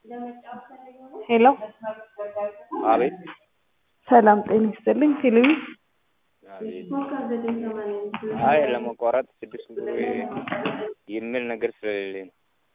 ሄሎ አቤት ሰላም ጤና ይስጥልኝ ቴሌቪ አቤት አይ ለመቋረጥ ስድስት ብር የሚል ነገር ስለሌለኝ ነው።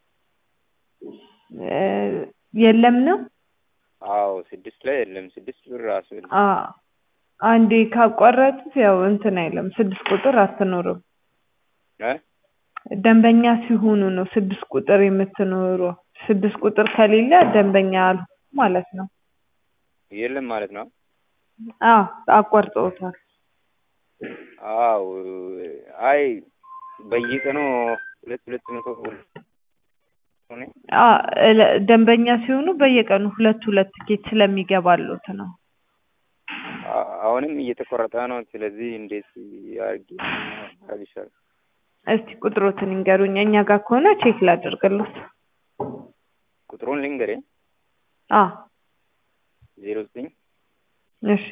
የለም ነው አዎ ስድስት ላይ የለም። ስድስት ብር ራሱ የለም። አ አንዴ ካቋረጡት ያው እንትን አይለም ስድስት ቁጥር አትኖርም እ ደንበኛ ሲሆኑ ነው ስድስት ቁጥር የምትኖረው ስድስት ቁጥር ከሌለ ደንበኛ አልሆኑም ማለት ነው የለም ማለት ነው። አዎ አቋርጠውታል አዎ አይ በየቀኑ ሁለት ሁለት መቶ ብር ሆነ አ እለ- ደንበኛ ሲሆኑ በየቀኑ ሁለት ሁለት ትኬት ስለሚገባሉት ነው አ- አሁንም እየተቆረጠ ነው። ስለዚህ እንዴት አድርጌ ማድረግ ይሻላል? እስቲ ቁጥሮትን ይንገሩኝ እኛ ጋር ከሆነ ቼክ ላደርግሎት ቁጥሩን ልንገርህ አ ዜሮ ዘጠኝ እሺ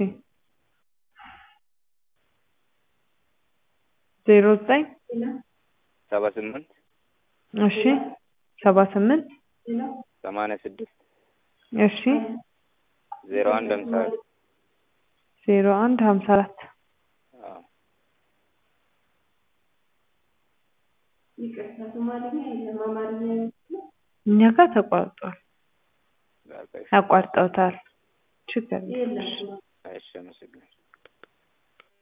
ዜሮ ዘጠኝ ሰባ ስምንት እሺ ሰባ ስምንት ሰማንያ ስድስት እሺ ዜሮ አንድ ሃምሳ አራት ዜሮ አንድ ሀምሳ አራት አዎ እኛ ጋር ተቋርጧል በቃ እሺ። አቋርጠውታል ችግር የለም እሺ አመሰግናለሁ።